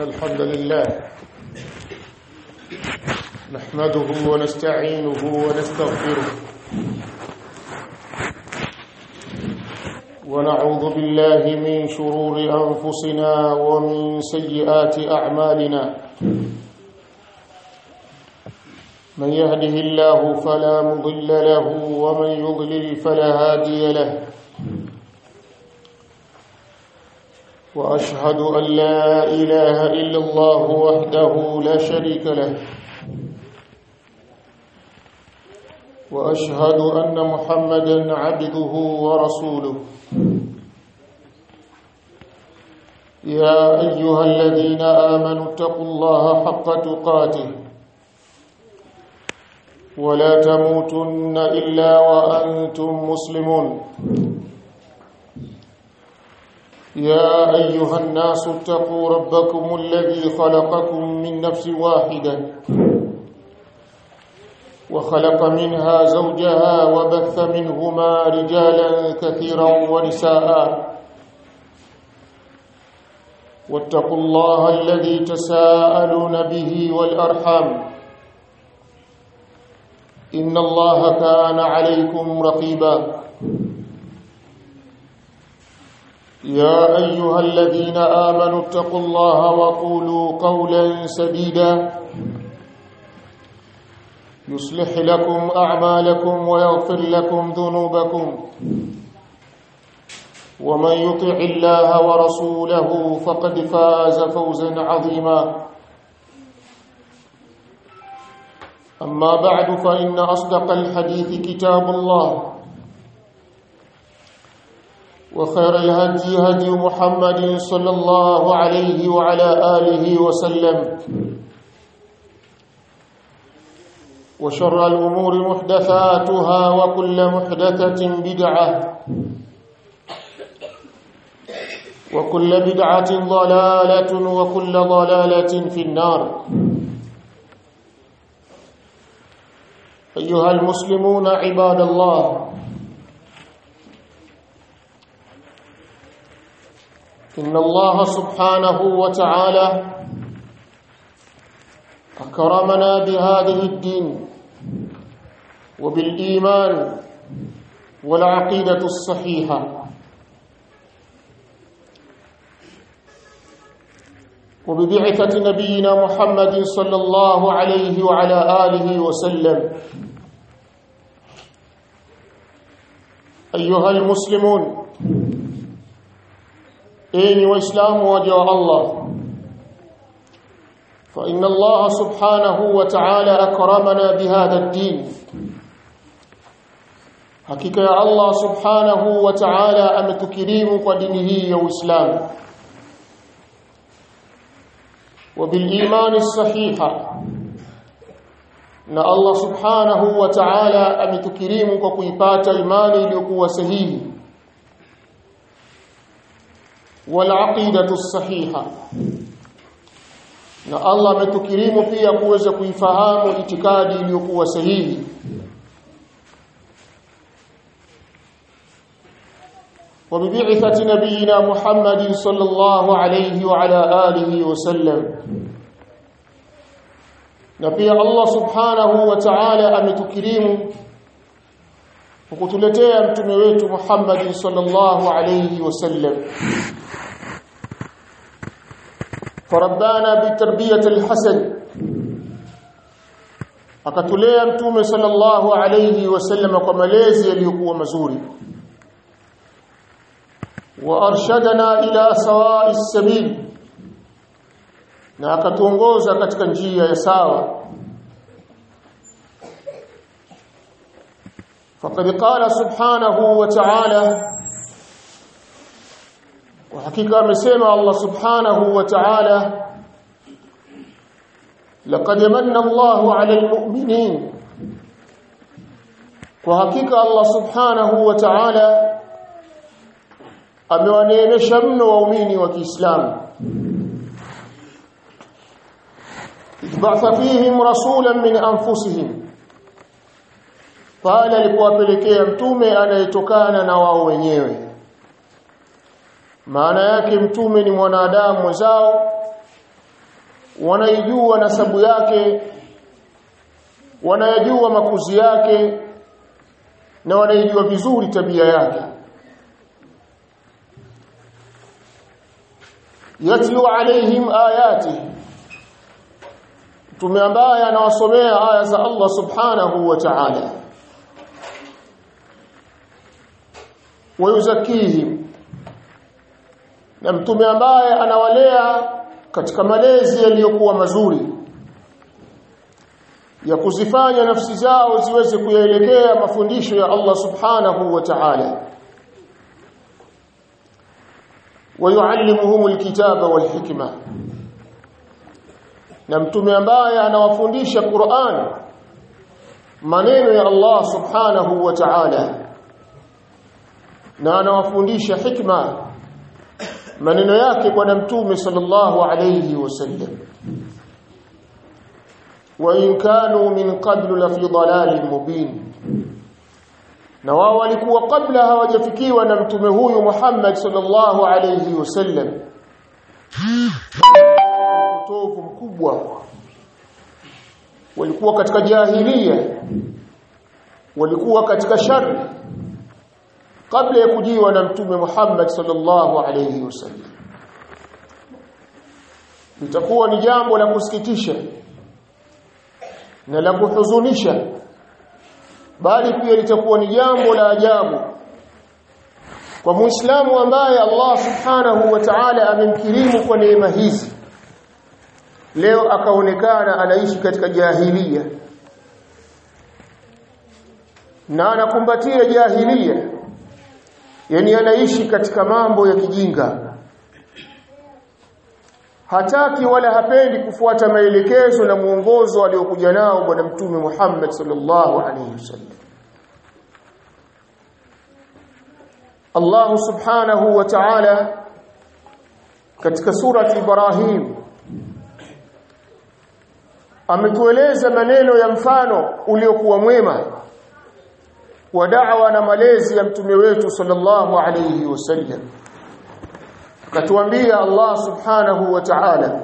الحمد لله نحمده ونستعينه ونستغفره ونعوذ بالله من شرور أنفسنا ومن سيئات أعمالنا من يهده الله فلا مضل له ومن يضلل فلا هادي له واشهد ان لا اله الا الله وحده لا شريك له واشهد ان محمدا عبده ورسوله يا ايها الذين امنوا اتقوا الله حق تقاته ولا تموتن الا وانتم مسلمون يا ايها الناس اتقوا ربكم الذي خلقكم من نفس واحده وخلق منها زوجها وبث منهما رجالا كثيرا ونساء واتقوا الله الذي تساءلون به والارحام ان الله كان عليكم رقيبا يا ايها الذين امنوا اتقوا الله وقولوا قولا سديدا يصلح لكم اعمالكم ويغفر لكم ذنوبكم ومن يطع الله ورسوله فقد فاز فوزا عظيما اما بعد فان اصدق الحديث كتاب الله وخير الهدي هدي محمد صلى الله عليه وعلى آله وسلم وشر الأمور محدثاتها وكل محدثة بدعة وكل بدعة ضلالة وكل ضلالة في النار أيها المسلمون عباد الله إن الله سبحانه وتعالى أكرمنا بهذه الدين وبالإيمان والعقيدة الصحيحة وببعثة نبينا محمد صلى الله عليه وعلى آله وسلم أيها المسلمون enyi waislamu waja wa Allah fa inna Allah subhanahu wa ta'ala akramana bihadha ad-din hakika ya Allah subhanahu wa ta'ala ametukirimu kwa dini hii ya Uislamu wa bil imani sahiha na Allah subhanahu wa ta'ala ametukirimu kwa kuipata imani iliyokuwa sahihi والعقيده الصحيحه na Allah ametukirimu pia kuweza kuifahamu itikadi iliyokuwa sahihi وببعثه نبينا محمد صلى الله عليه وعلى اله وسلم na pia Allah subhanahu wa ta'ala ametukirimu kukutuletea mtume wetu Muhammad sallallahu alayhi wasallam فربانا بتربيه الحسن akatulea mtume sallallahu alayhi wasallam kwa malezi yaliyokuwa mazuri wa arshadana ila sawa'is sabil na akatuongoza katika njia ya sawa faqad qala subhanahu wa ta'ala وحقيقه amesema Allah subhanahu wa ta'ala laqad manna Allahu 'ala al-mu'minin kwa hakika Allah subhanahu wa ta'ala amewaneemesha mno waumini wa Kiislamu ba'atha fihim rasulan min anfusihim pale alipowapelekea mtume anayetokana na wao wenyewe maana yake mtume ni mwanadamu mwenzao wanaijua nasabu yake wanayajua makuzi yake na wanaijua vizuri tabia yake yatlu alaihim ayati mtume ambaye anawasomea aya za Allah subhanahu wa ta'ala wayuzakihim na mtume ambaye anawalea katika malezi yaliyokuwa mazuri ya kuzifanya nafsi zao ziweze kuyaelekea mafundisho ya Allah subhanahu wa ta'ala ويعلمهم الكتاب والحكمة na mtume ambaye anawafundisha Qur'an maneno ya Allah subhanahu wa ta'ala na anawafundisha hikma maneno yake bwana mtume sallallahu alayhi wasallam wa in kanu min qablu la fi dalalin mubin na wao walikuwa kabla hawajafikiwa na mtume huyu Muhammad sallallahu alayhi wasallam utovu mkubwa walikuwa katika jahilia walikuwa katika shari kabla ya kujiwa na mtume Muhammad sallallahu alayhi wasallam litakuwa ni jambo la kusikitisha na la kuhuzunisha bali pia litakuwa ni jambo la ajabu kwa muislamu ambaye Allah subhanahu wa ta'ala amemkirimu kwa neema hizi leo akaonekana anaishi katika jahilia na anakumbatia jahilia yani anaishi katika mambo ya kijinga hataki wala hapendi kufuata maelekezo na muongozo aliokuja nao bwana mtume Muhammad sallallahu alaihi wasallam Allah subhanahu wa ta'ala katika surati Ibrahim ametueleza maneno ya mfano uliokuwa mwema wa da'wa na malezi ya mtume wetu sallallahu alayhi wasallam katuambia Allah subhanahu wa ta'ala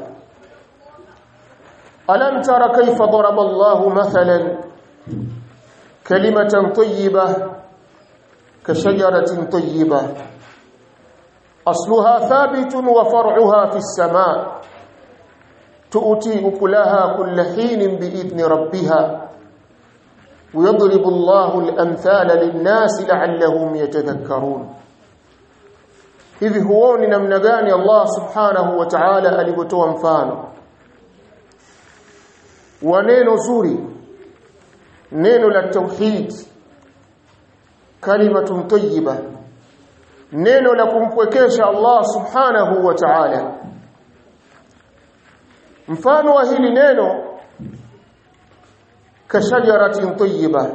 alam tara kayfa daraba Allah mathalan kalimatan tayyibah kashajaratin tayyibah asluha thabitun wa far'uha fis samaa tu'ti ukulaha kulla hinin bi'idni rabbiha ويضرب الله الأمثال للناس لعلهم يتذكرون hivi huoni namna gani Allah subhanahu wa ta'ala alivyotoa mfano wa neno zuri neno la tauhid kalimatun tayyiba neno la kumpwekesha Allah subhanahu wa ta'ala mfano wa hili neno kashajaratin tayyiba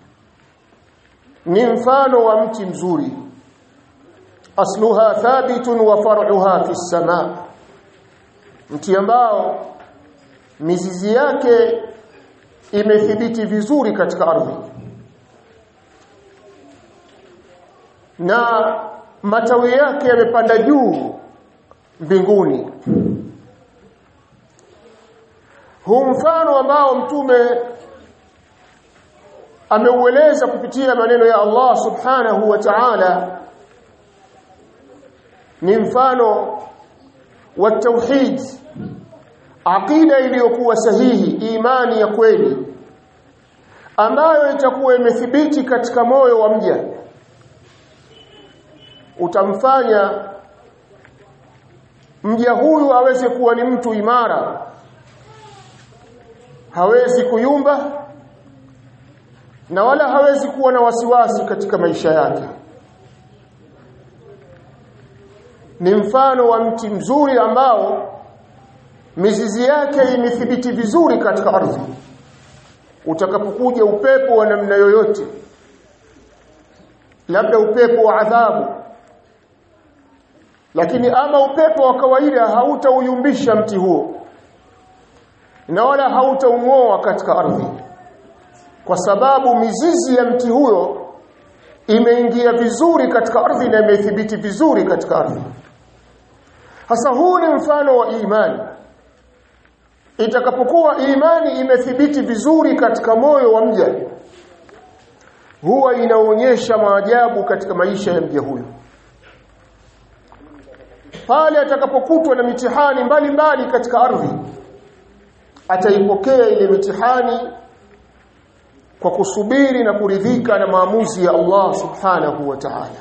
ni mfano wa mti mzuri asluha thabitun wa far'uha fi samaa mti ambao mizizi yake imethibiti vizuri katika ardhi na matawi yake yamepanda juu mbinguni huu mfano ambao mtume ameueleza kupitia maneno ya Allah subhanahu wa ta'ala ni mfano wa tauhid aqida iliyokuwa sahihi imani ya kweli ambayo itakuwa imethibiti katika moyo wa mja utamfanya mja huyu aweze kuwa ni mtu imara hawezi kuyumba na wala hawezi kuwa na wasiwasi katika maisha yake ni mfano wa mti mzuri ambao mizizi yake imethibiti vizuri katika ardhi utakapokuja upepo wa namna yoyote labda upepo wa adhabu lakini ama upepo wa kawaida hautauyumbisha mti huo na wala hautaung'oa katika ardhi kwa sababu mizizi ya mti huyo imeingia vizuri katika ardhi na imethibiti vizuri katika ardhi hasa huu ni mfano wa imani itakapokuwa imani imethibiti vizuri katika moyo wa mja huwa inaonyesha maajabu katika maisha ya mja huyo pale atakapokutwa na mitihani mbalimbali katika ardhi ataipokea ile mitihani kwa kusubiri na kuridhika na maamuzi ya Allah subhanahu wa ta'ala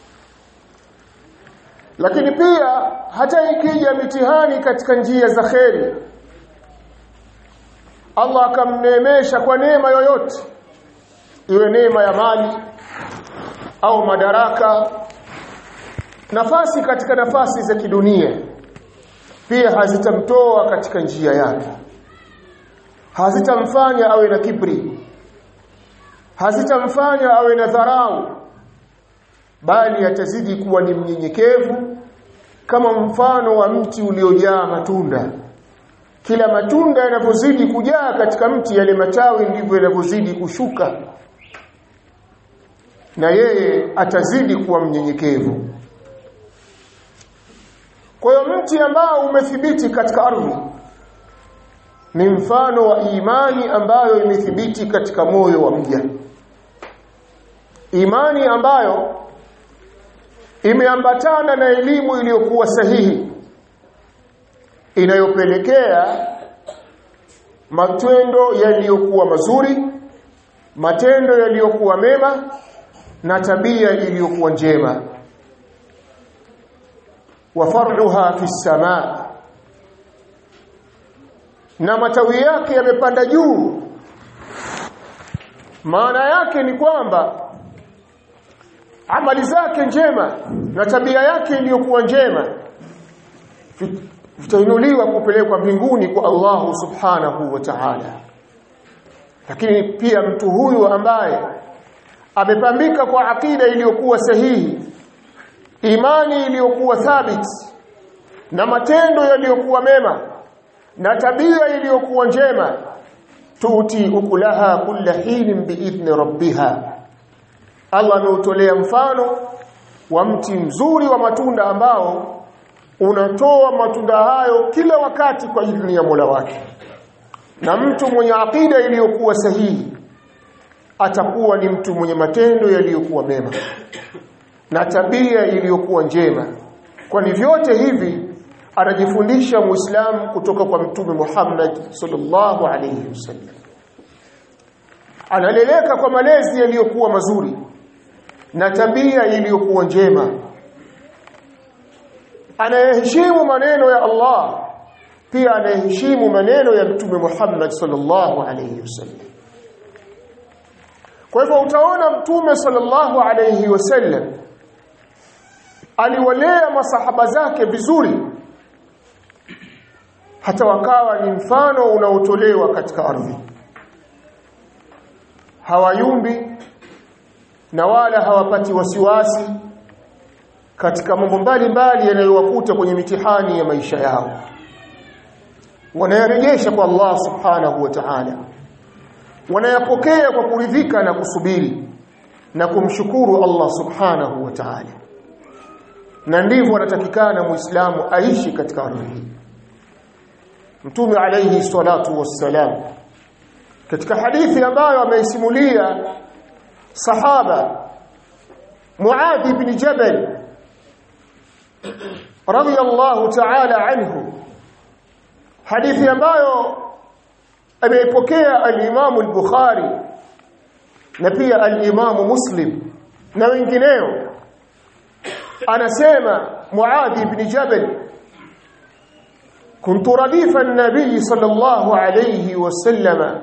lakini pia hata ikija mitihani katika njia za kheri Allah akamneemesha kwa neema yoyote iwe neema ya mali au madaraka nafasi katika nafasi za kidunia pia hazitamtoa katika njia yake hazitamfanya awe na kibri hazitamfanya awe na dharau bali atazidi kuwa ni mnyenyekevu kama mfano wa mti uliojaa matunda kila matunda yanavyozidi kujaa katika mti yale matawi ndivyo yanavyozidi kushuka na yeye atazidi kuwa mnyenyekevu kwa hiyo mti ambao umethibiti katika ardhi ni mfano wa imani ambayo imethibiti katika moyo wa mja imani ambayo imeambatana na elimu iliyokuwa sahihi inayopelekea matendo yaliyokuwa mazuri matendo yaliyokuwa mema na tabia iliyokuwa njema wa far'uha fi samaa na matawi yake yamepanda juu maana yake ni kwamba amali zake njema na tabia yake iliyokuwa njema vitainuliwa kupelekwa mbinguni kwa Allah subhanahu wa ta'ala lakini pia mtu huyu ambaye amepambika kwa akida iliyokuwa sahihi imani iliyokuwa thabiti na matendo yaliyokuwa mema na tabia iliyokuwa njema tuti ukulaha kulla hinin biidhni rabbiha Allah ameutolea mfano wa mti mzuri wa matunda ambao unatoa matunda hayo kila wakati kwa idhini ya Mola wake na mtu mwenye akida iliyokuwa sahihi atakuwa ni mtu mwenye matendo yaliyokuwa mema na tabia iliyokuwa njema kwani vyote hivi anajifundisha muislamu kutoka kwa mtume Muhammad sallallahu alayhi wasallam analeleka kwa malezi yaliyokuwa mazuri na tabia iliyokuwa njema anayeheshimu maneno ya Allah pia anayeheshimu maneno ya mtume Muhammad sallallahu alayhi wasallam kwa hivyo utaona mtume sallallahu alayhi wasallam aliwalea masahaba zake vizuri hata wakawa ni mfano unaotolewa katika ardhi hawayumbi na wala hawapati wasiwasi katika mambo mbalimbali yanayowakuta kwenye mitihani ya maisha yao wanayarejesha kwa Allah subhanahu wa ta'ala wanayapokea kwa kuridhika na kusubiri na kumshukuru Allah subhanahu wa ta'ala na ndivyo anatakikana muislamu aishi katika ardhi hii mtume alayhi salatu wassalam katika hadithi ambayo ameisimulia sahaba Muadh ibn Jabal radiyallahu ta'ala anhu hadithi ambayo ameipokea al-Imam al-Bukhari na pia al-Imam Muslim na wengineo anasema Muadh ibn Jabal كنت رديف النبي صلى الله عليه وسلم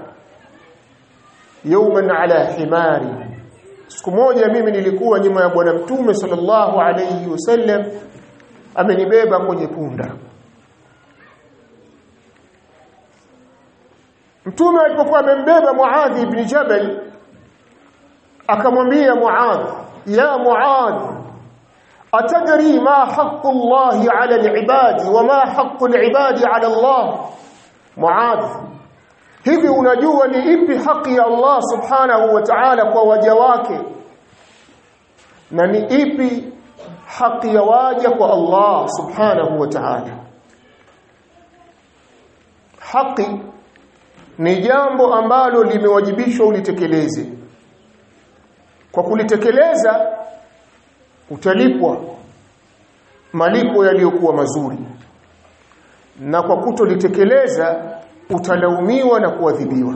يوما على حماري siku moja mimi nilikuwa nyuma ya bwana mtume sallallahu alayhi wasallam amenibeba kwenye punda mtume alipokuwa amembeba Muadh ibn Jabal akamwambia Muadh ya Muadh atadri ma haqqu Allah ala al-ibad wa ma haqqu al-ibad ala Allah Muadh hivi unajua ni ipi haki ya Allah subhanahu wa ta'ala kwa waja wake na ni ipi haki ya waja kwa Allah subhanahu wa ta'ala haki ni jambo ambalo limewajibishwa ulitekeleze kwa kulitekeleza utalipwa malipo yaliyokuwa mazuri na kwa kutolitekeleza utalaumiwa na kuadhibiwa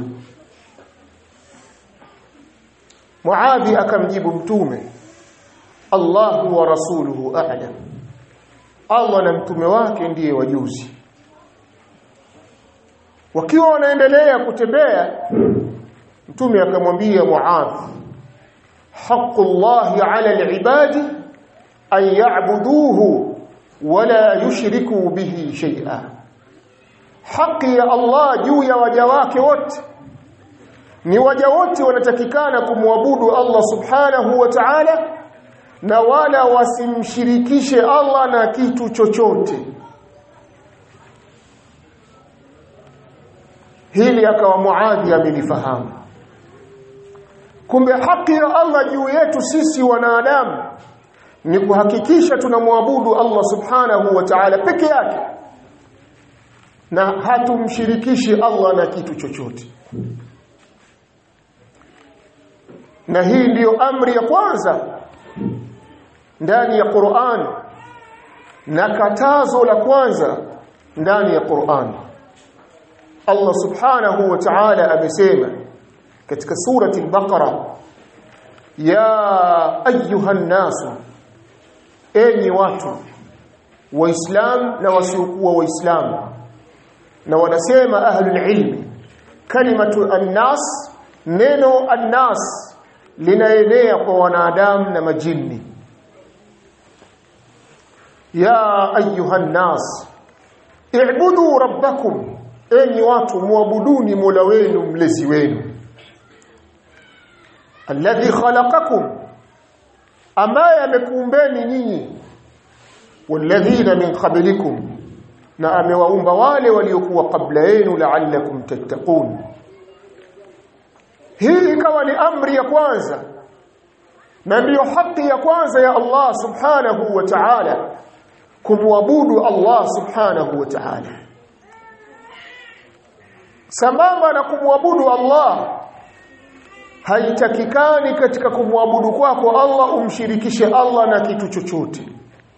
Muadhi akamjibu mtume Allahu wa rasuluhu a'lam Allah na mtume wake ndiye wajuzi wakiwa wanaendelea kutembea mtume akamwambia Muadh haqqullahi 'ala al-ibadi an ya'buduhu wala yushriku bihi shay'a haki ya Allah juu ya waja wake wote ni waja wote wanatakikana kumwabudu Allah subhanahu wa ta'ala na wala wasimshirikishe Allah na kitu chochote hili akawa Muadhi amelifahamu kumbe haki ya Allah juu yetu sisi wanadamu ni kuhakikisha tunamwabudu Allah subhanahu wa ta'ala peke yake na hatumshirikishi Allah na kitu chochote na hii ndiyo amri ya kwanza ndani ya Qur'an na katazo la kwanza ndani ya Qur'an Allah subhanahu wa ta'ala amesema katika surati al-Baqara ya ayyuhan nasu enyi watu waislam na wasiokuwa waislamu na wanasema ahlul ilmi kalimatu annas neno annas linaenea kwa wanadamu na majini ya ayuha nas i'budu rabbakum enyi watu muabuduni mola wenu mlezi wenu alladhi khalaqakum ambaye amekuumbeni nyinyi walladhina min qablikum na amewaumba wale waliokuwa kabla yenu la'allakum tattaqun hii ikawa ni amri ya kwanza na ndiyo haki ya kwanza ya Allah subhanahu wa ta'ala kumwabudu Allah subhanahu wa ta'ala sambamba na kumwabudu Allah haitakikani katika kumwabudu kwako Allah umshirikishe Allah na kitu chochote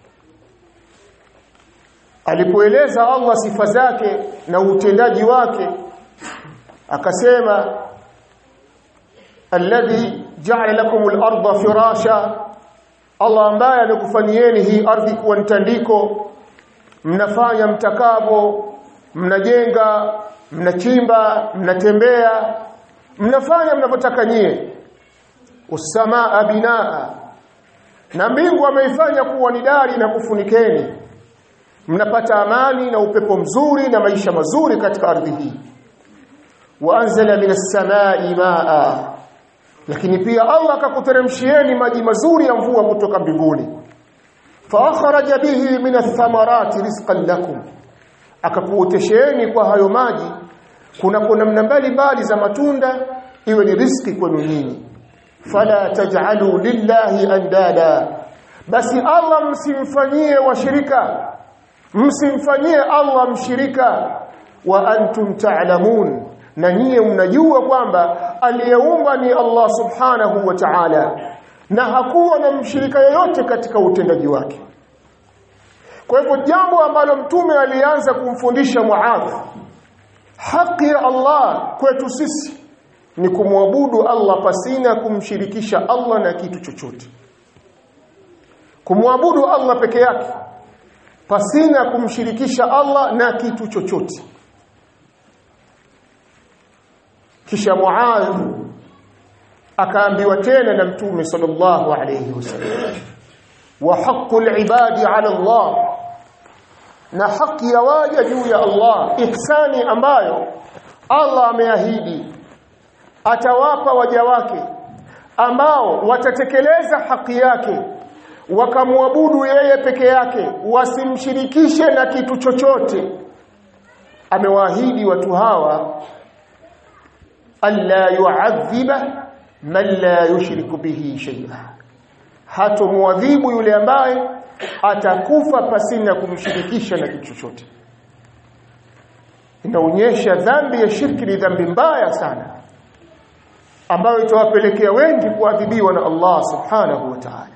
alipoeleza Allah sifa zake na utendaji wake akasema alladhi ja'ala lakum al-ardha firasha Allah ambaye amekufanyieni hii ardhi kuwa mtandiko mnafanya mtakavo mnajenga mnachimba mnatembea mnafanya mnavyotaka nyie usamaa binaa na mbingu ameifanya kuwa ni dari na kufunikeni mnapata amani na upepo mzuri na maisha mazuri katika ardhi hii waanzala minas samai maa lakini pia Allah akakuteremshieni maji mazuri ya mvua kutoka mbinguni fa akhraja bihi minath thamarati rizqan lakum akakuotesheni kwa hayo maji kuna kuna namna mbalimbali za matunda iwe ni riski kwenu nyinyi fala taj'alu lillahi andada basi Allah msimfanyie washirika msimfanyie Allah mshirika wa antum ta'lamun na nyie mnajua kwamba aliyeumba ni Allah subhanahu wa ta'ala na hakuwa na mshirika yoyote katika utendaji wake kwa hivyo jambo ambalo mtume alianza kumfundisha Muadh haki ya Allah kwetu sisi ni kumwabudu Allah pasina kumshirikisha Allah na kitu chochote kumwabudu Allah peke yake pasina kumshirikisha Allah na kitu chochote kisha Muadh akaambiwa tena na mtume sallallahu alayhi wasallam wa haqqul ibadi ala Allah na haki ya waja juu ya Allah ihsani ambayo Allah ameahidi atawapa waja wake ambao watatekeleza haki yake wakamwabudu yeye peke yake wasimshirikishe na kitu chochote amewaahidi watu hawa alla yu'adhiba man la yushriku bihi shay'a hatomwadhibu yule ambaye atakufa pasina kumshirikisha na kitu chochote inaonyesha dhambi ya shirki ni dhambi mbaya sana ambayo itawapelekea wengi kuadhibiwa na Allah subhanahu wa ta'ala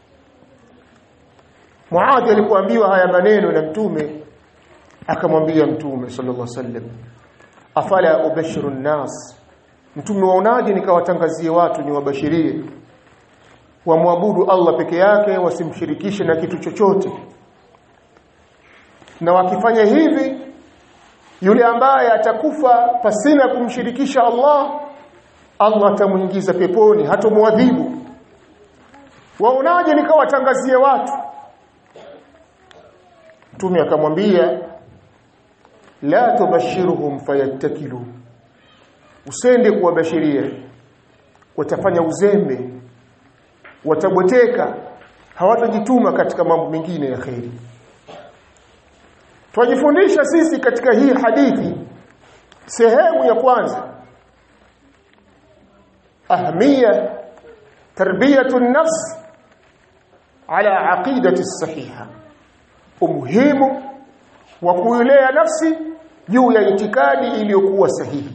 Muadh alipoambiwa haya maneno na mtume akamwambia mtume sallallahu alaihi wasallam afala ubashiru nnas mtume waonaje nikawatangazie watu niwabashirie wamwabudu Allah peke yake wasimshirikishe na kitu chochote na wakifanya hivi yule ambaye atakufa pasina kumshirikisha Allah Allah atamuingiza peponi hatomwadhibu waonaje nikawatangazie watu mtume akamwambia la tubashiruhum fayattakilu usende kuwabashiria watafanya uzembe watabweteka hawatajituma katika mambo mengine ya kheri Twajifundisha sisi katika hii hadithi sehemu ya kwanza ahmiya tarbiyatu nafs ala aqidati sahiha umuhimu wa kuilea nafsi juu ya itikadi iliyokuwa sahihi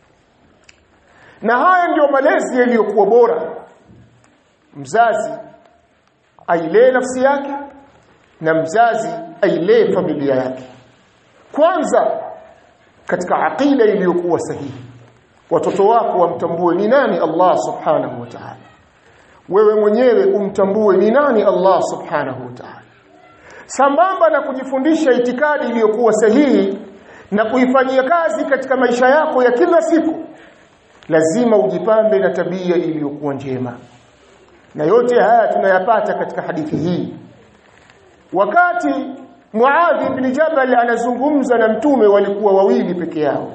na haya ndio malezi yaliyokuwa bora mzazi ailee nafsi yake na mzazi ailee familia yake kwanza katika aqida iliyokuwa sahihi watoto wako wamtambue ni nani Allah subhanahu wa ta'ala wewe mwenyewe umtambue ni nani Allah subhanahu wa ta'ala sambamba na kujifundisha itikadi iliyokuwa sahihi na kuifanyia kazi katika maisha yako ya kila siku lazima ujipambe na tabia iliyokuwa njema na yote haya tunayapata katika hadithi hii wakati Muadh ibn Jabal anazungumza na mtume walikuwa wawili peke yao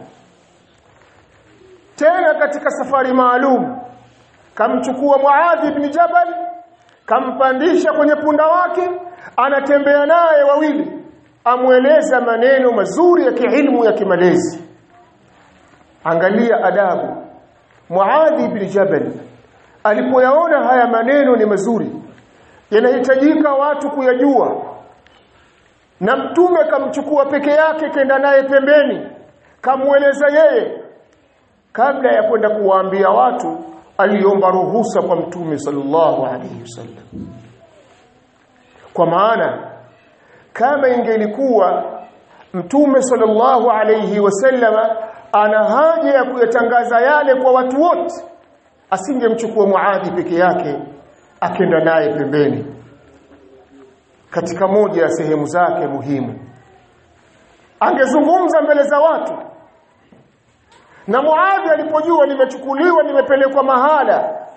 tena katika safari maalum kamchukua Muadh ibn Jabal kampandisha kwenye punda wake anatembea naye wawili amweleza maneno mazuri ya kiilmu ya kimalezi angalia adabu Muadh ibn Jabal alipoyaona haya maneno ni mazuri yanahitajika watu kuyajua na mtume kamchukua peke yake kenda naye pembeni kamweleza yeye kabla ya kwenda kuwaambia watu aliomba ruhusa kwa mtume sallallahu alaihi wasallam kwa maana kama ingelikuwa mtume sallallahu alaihi wasallama ana haja ya kuyatangaza yale kwa watu wote asingemchukua Muadhi peke yake akenda naye pembeni katika moja ya sehemu zake muhimu angezungumza mbele za watu na Muadhi alipojua nimechukuliwa nimepelekwa mahala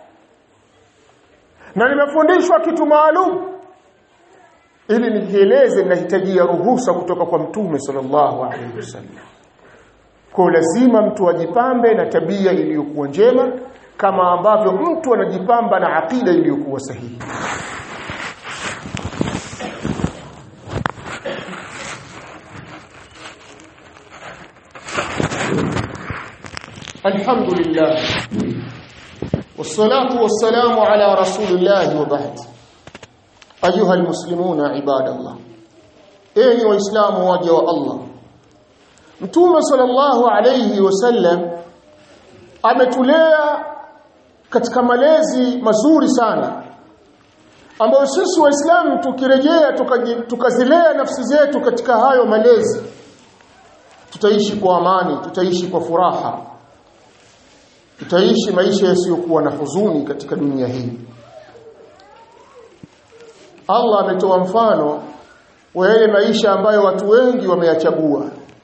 na nimefundishwa kitu maalum ili nikieleze ninahitajia ruhusa kutoka kwa mtume sallallahu alaihi wasallam kwa lazima mtu ajipambe na tabia iliyokuwa njema kama ambavyo mtu anajipamba na akida iliyokuwa sahihi الحمد لله والصلاة والسلام على رسول الله وبعد أيها المسلمون عباد الله أيها وإسلام واجه الله Mtume sallallahu alayhi wasallam ametulea katika malezi mazuri sana ambayo sisi waislamu tukirejea tukazilea nafsi zetu katika hayo malezi tutaishi kwa amani tutaishi kwa furaha tutaishi maisha yasiyokuwa na huzuni katika dunia hii Allah ametoa mfano wa yale maisha ambayo watu wengi wameyachagua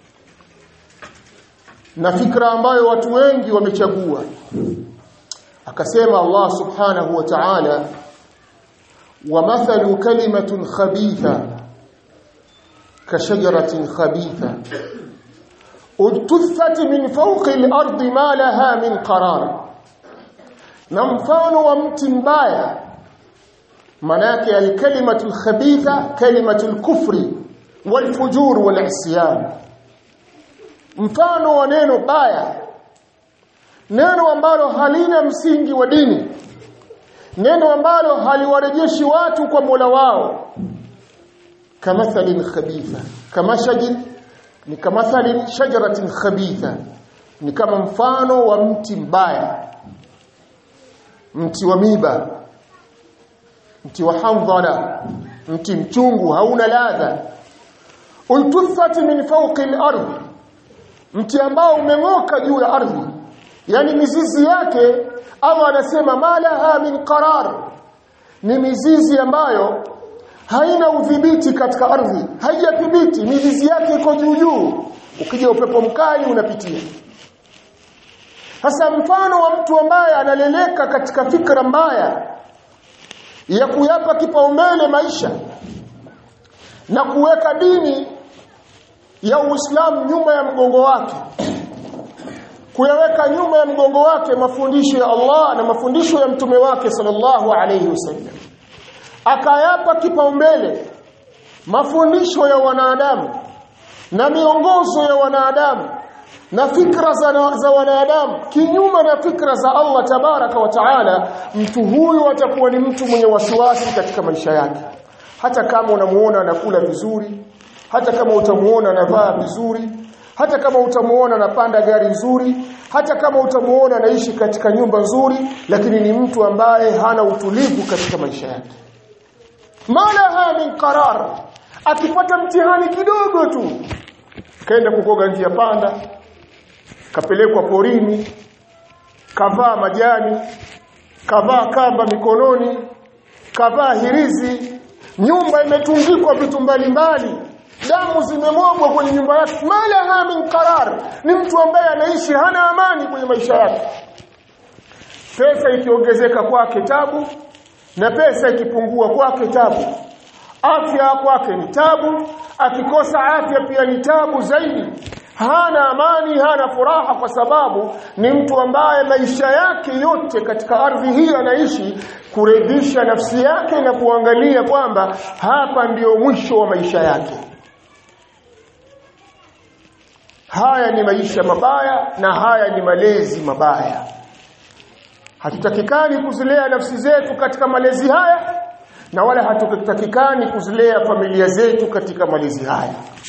na fikra ambayo watu wengi wamechagua akasema Allah subhanahu wa ta'ala wa mathalu kalimatun khabitha kashajaratin khabitha udtuthat min fawqi al-ardi ma laha min qarar na mfano wa mti mbaya manake al-kalimatu al-khabitha kalimatu al-kufri wal-fujur wal-isyan mfano wa neno baya neno ambalo halina msingi wa dini neno ambalo haliwarejeshi watu kwa Mola wao kamathalin khabitha kama shajin ni kama mathali shajaratin khabitha ni kama mfano wa mti mbaya mti wa miba mti wa hamdhala mti mchungu hauna ladha ultuthati min fawqi al-ardh mti ambao umeng'oka juu ya ardhi yani mizizi yake Allah anasema malaha min qarar ni mizizi ambayo haina udhibiti katika ardhi haijadhibiti mizizi yake iko juu juu ukija upepo mkali unapitia sasa mfano wa mtu ambaye analeleka katika fikra mbaya ya kuyapa kipaumbele maisha na kuweka dini ya Uislamu nyuma ya mgongo wake kuyaweka nyuma ya mgongo wake mafundisho ya Allah na mafundisho ya mtume wake sallallahu alayhi wasallam akayapa kipaumbele mafundisho ya wanadamu na miongozo ya wanadamu na fikra za, za wanadamu kinyume na fikra za Allah tabaraka wa taala mtu huyu atakuwa ni mtu mwenye wasiwasi katika maisha yake hata kama unamuona anakula vizuri hata kama utamuona anavaa vizuri hata kama utamuona anapanda gari nzuri hata kama utamuona anaishi katika nyumba nzuri lakini ni mtu ambaye hana utulivu katika maisha yake malaha min qarar akipata mtihani kidogo tu kaenda kukoga njia panda kapelekwa porini kavaa majani kavaa kamba mikononi kavaa hirizi nyumba imetungikwa vitu mbalimbali damu zimemwagwa kwenye nyumba yake malaha min qarar ni mtu ambaye anaishi hana amani kwenye maisha yake pesa ikiongezeka kwake tabu na pesa ikipungua kwake tabu afya kwake ni tabu akikosa afya pia ni tabu zaidi hana amani hana furaha kwa sababu ni mtu ambaye maisha yake yote katika ardhi hii anaishi kuredhisha nafsi yake na kuangalia kwamba hapa ndiyo mwisho wa maisha yake haya ni maisha mabaya na haya ni malezi mabaya hatutakikani kuzilea nafsi zetu katika malezi haya na wala hatutakikani kuzilea familia zetu katika malezi haya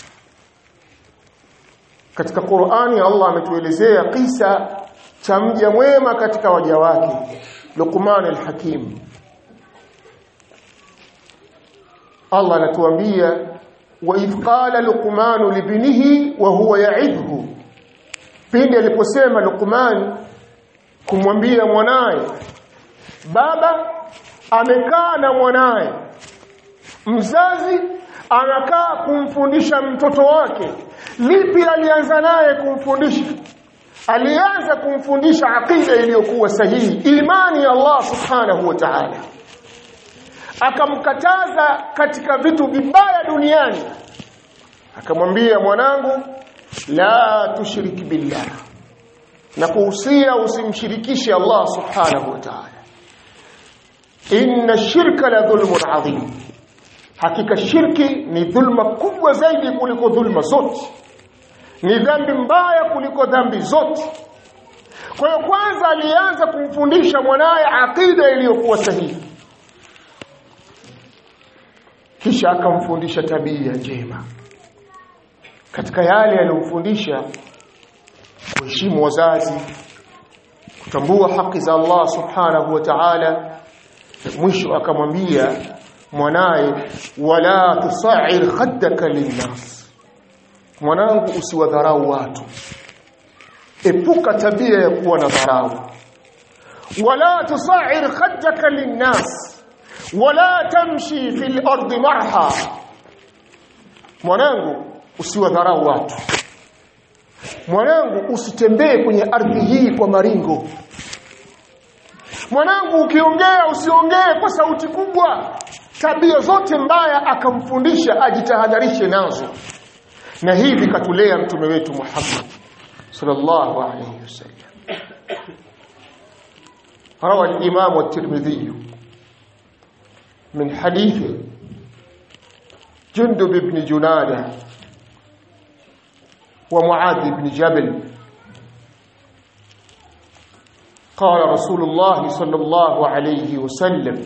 katika Qur'ani Allah ametuelezea kisa cha mja mwema katika waja wake Luqman al-Hakim Allah anatuambia wa idh qala Luqman libnihi wa huwa ya'idhu pindi aliposema Luqman kumwambia mwanaye baba amekaa na mwanaye mzazi anakaa kumfundisha mtoto wake lipi alianza naye kumfundisha alianza kumfundisha aqida iliyokuwa sahihi imani ya Allah subhanahu wa ta'ala akamkataza katika vitu vibaya duniani akamwambia mwanangu la tushiriki billah na kuhusia usimshirikishe Allah subhanahu wa ta'ala inna shirka la dhulmun adhim hakika shirki ni dhulma kubwa zaidi kuliko dhulma zote ni dhambi mbaya kuliko dhambi zote kwa hiyo kwanza alianza kumfundisha mwanaye aqida iliyokuwa sahihi kisha akamfundisha tabia njema katika yale aliyomfundisha kuheshimu wazazi kutambua haki za Allah subhanahu wa ta'ala mwisho akamwambia mwanaye wala tusair khaddaka linnas mwanangu usiwadharau watu epuka tabia ya kuwa na dharau wala tusair khaddaka linnas wala tamshi fil ardi marha mwanangu usiwadharau watu mwanangu usitembee kwenye ardhi hii kwa maringo mwanangu ukiongea usiongee kwa sauti kubwa tabia zote mbaya akamfundisha ajitahadharishe nazo na hivi katulea mtume wetu Muhammad sallallahu alayhi wasallam روى الإمام الترمذي من حديث جندب بن جنادة ومعاذ بن جبل قال رسول الله صلى الله عليه وسلم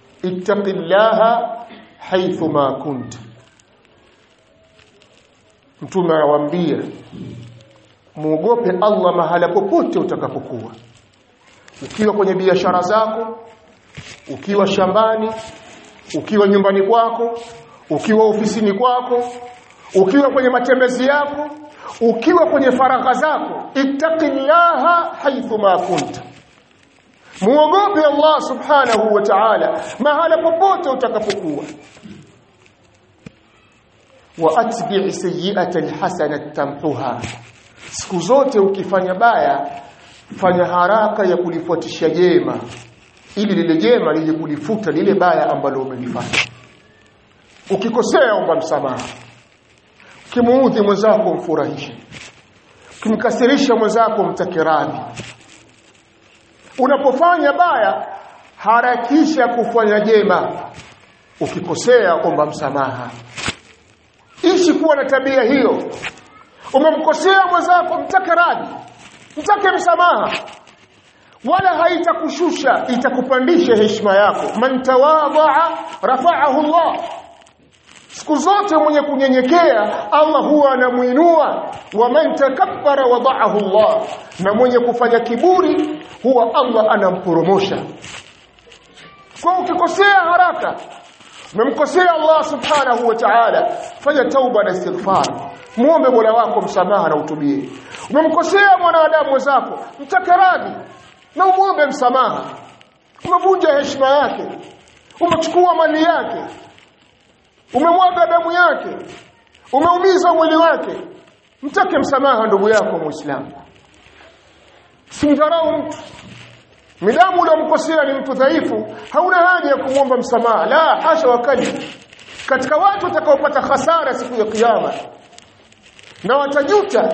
اتق الله حيثما كنت mtume anawaambia muogope Allah mahala popote utakapokuwa ukiwa kwenye biashara zako ukiwa shambani ukiwa nyumbani kwako ukiwa ofisini kwako ukiwa kwenye matembezi yako ukiwa kwenye faragha zako ittaqillaha haythu ma kunta muogope Allah subhanahu wa ta'ala mahala popote utakapokuwa wa atbi' sayyi'ata alhasanata tamhuha siku zote ukifanya baya fanya haraka ya kulifuatisha jema ili lile jema lije kulifuta lile baya ambalo umelifanya ukikosea omba msamaha ukimuudhi mwenzako mfurahishe ukimkasirisha mwenzako mtake radhi unapofanya baya harakisha kufanya jema ukikosea omba msamaha ishi kuwa na tabia hiyo umemkosea mwenzako mtake radhi mtake msamaha wala haitakushusha itakupandisha heshima yako man tawadhaa rafa'ahu Allah siku zote mwenye kunyenyekea Allah huwa anamuinua wa man takabbara wada'ahu Allah na mwenye kufanya kiburi huwa Allah anamporomosha kwa ukikosea haraka umemkosea Allah subhanahu wa ta'ala fanya tauba na istighfar muombe Mola wako msamaha na utubie umemkosea mwanadamu wenzako mtake radhi na umuombe msamaha umevunja heshima yake umechukua mali yake umemwaga damu yake umeumiza mwili wake mtake msamaha ndugu yako muislamu simdharau mtu midamu uliomkosea ni mtu dhaifu hauna haja ya kumwomba msamaha la hasha wakali katika watu watakaopata hasara siku ya kiyama na watajuta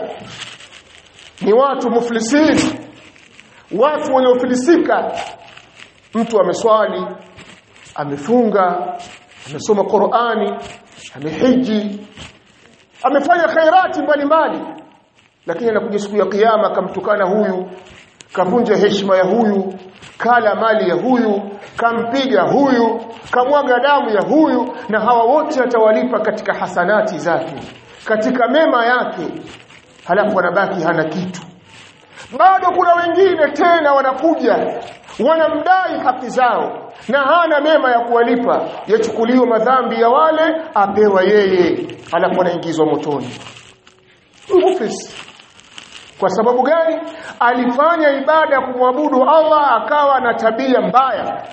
ni watu muflisini watu waliofilisika mtu ameswali amefunga amesoma Qur'ani amehiji amefanya khairati mbalimbali lakini anakuja siku ya kiyama akamtukana huyu kavunja heshima ya huyu kala mali ya huyu kampiga huyu kamwaga damu ya huyu na hawa wote atawalipa katika hasanati zake katika mema yake halafu anabaki hana kitu bado kuna wengine tena wanakuja wanamdai haki zao na hana mema ya kuwalipa yachukuliwa madhambi ya wale apewa yeye alafu anaingizwa motoni mufisi kwa sababu gani alifanya ibada ya kumwabudu Allah akawa na tabia mbaya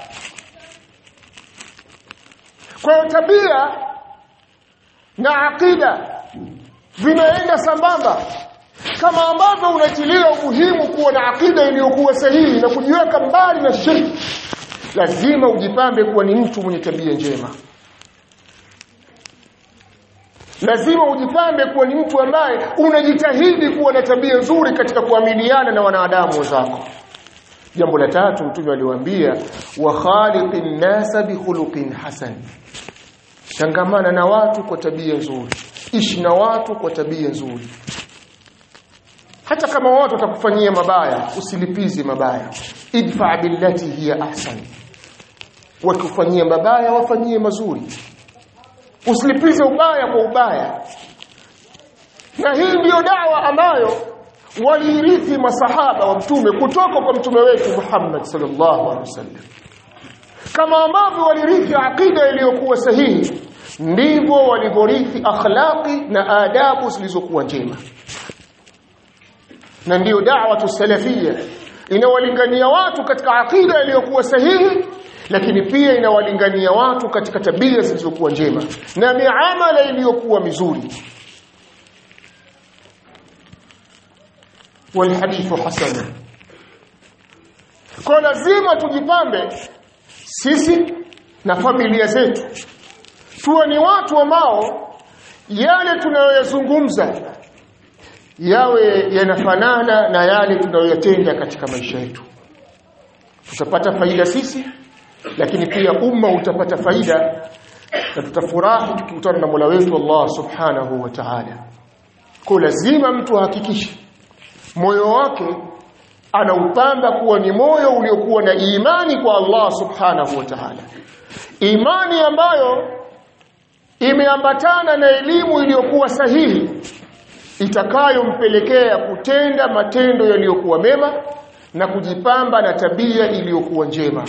kwa hiyo tabia na akida vinaenda sambamba kama ambavyo unatilia umuhimu kuwa na akida iliyokuwa sahihi na kujiweka mbali na shirki lazima ujipambe kuwa ni mtu mwenye tabia njema lazima ujipambe kuwa ni mtu ambaye unajitahidi kuwa na tabia nzuri katika kuamiliana na wanadamu wenzako jambo la tatu mtume aliwaambia wa khaliqin nasa bi khuluqin hasan changamana na watu kwa tabia nzuri ishi na watu kwa tabia nzuri hata kama watu watakufanyia mabaya usilipize mabaya idfa billati hiya ahsan wakufanyia mabaya wafanyie mazuri usilipize ubaya kwa ubaya na hii ndiyo dawa ambayo waliirithi masahaba wa mtume kutoka kwa mtume wetu Muhammad sallallahu alaihi wasallam kama ambavyo walirithi akida iliyokuwa sahihi ndivyo walivyorithi akhlaqi na adabu zilizokuwa njema na ndiyo da'watu salafia inawalingania watu katika akida iliyokuwa sahihi lakini pia inawalingania watu katika tabia zilizokuwa njema na miamala iliyokuwa mizuri walhadithu hasana kwa lazima tujipambe sisi na familia zetu tuwe ni watu ambao yale tunayoyazungumza yawe yanafanana na yale tunayoyatenda katika maisha yetu tutapata faida sisi lakini pia umma utapata faida na tutafurahi tukikutana na Mola wetu Allah Subhanahu wa Ta'ala. Kwa lazima mtu ahakikishe moyo wake anaupamba kuwa ni moyo uliokuwa na imani kwa Allah Subhanahu wa Ta'ala. Imani ambayo imeambatana na elimu iliyokuwa sahihi itakayompelekea kutenda matendo yaliyokuwa mema na kujipamba na tabia iliyokuwa njema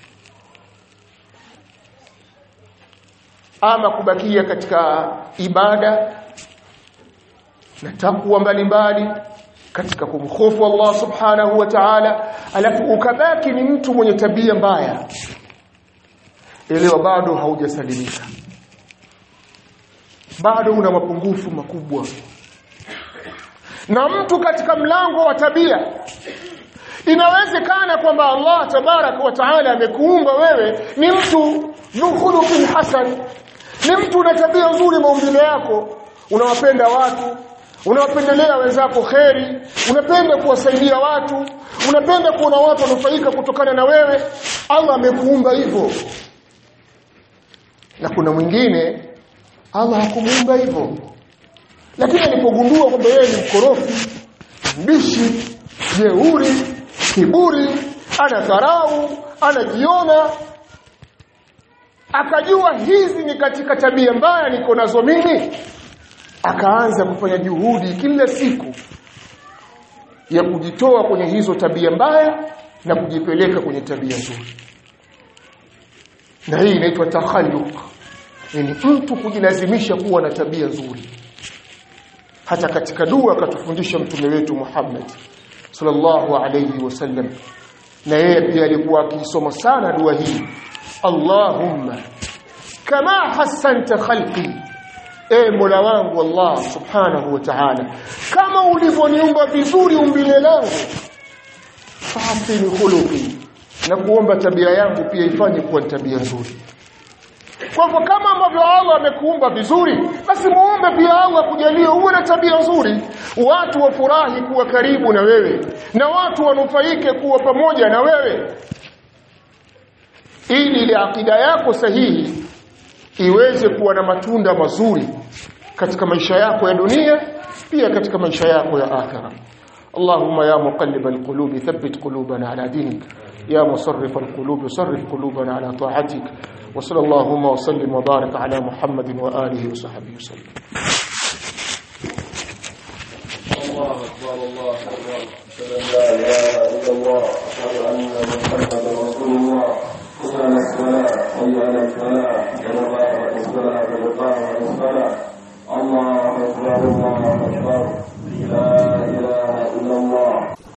ama kubakia katika ibada na takwa mbalimbali katika kumhofu Allah subhanahu wa ta'ala alafu ukabaki ni mtu mwenye tabia mbaya elewa bado haujasalimika bado una mapungufu makubwa na mtu katika mlango wa tabia inawezekana kwamba Allah tabarak wa taala amekuumba wewe ni mtu dhulukhuluqin hasan ni mtu una tabia nzuri maumbile yako unawapenda watu unawapendelea wenzako kheri unapenda kuwasaidia watu unapenda kuona watu wanufaika kutokana na wewe Allah amekuumba hivyo na kuna mwingine Allah hakumuumba hivyo lakini alipogundua kwamba yeye ni mkorofi mbishi jeuri kiburi ana dharau anajiona akajua hizi ni katika tabia mbaya niko nazo mimi akaanza kufanya juhudi kila siku ya kujitoa kwenye hizo tabia mbaya na kujipeleka kwenye tabia nzuri na hii inaitwa takhalluq yani mtu kujilazimisha kuwa na tabia nzuri hata katika dua akatufundisha mtume wetu Muhammad sallallahu alayhi wasallam na yeye pia alikuwa akisoma sana dua hii Allahumma kama hasanta khalqi e Mola wangu Allah subhanahu wa ta'ala kama ulivyoniumba vizuri umbile langu fahsini khuluqi na kuomba tabia yangu pia ifanye kuwa tabia nzuri kwa hivyo kama ambavyo Allah amekuumba vizuri basi muombe pia Allah kujalia uwe na tabia nzuri watu wafurahi kuwa karibu na wewe na watu wanufaike kuwa pamoja na wewe ili ile akida yako sahihi iweze kuwa na matunda mazuri katika maisha yako ya dunia pia katika maisha yako ya akhera اللهم يا مقلب القلوب ثبت قلوبنا على دينك يا مصرف القلوب صرف قلوبنا على طاعتك وصلى اللهم وسلم وبارك على محمد وآله وصحبه وسلم الله أكبر الله أكبر أشهد أن لا إله إلا الله أشهد أن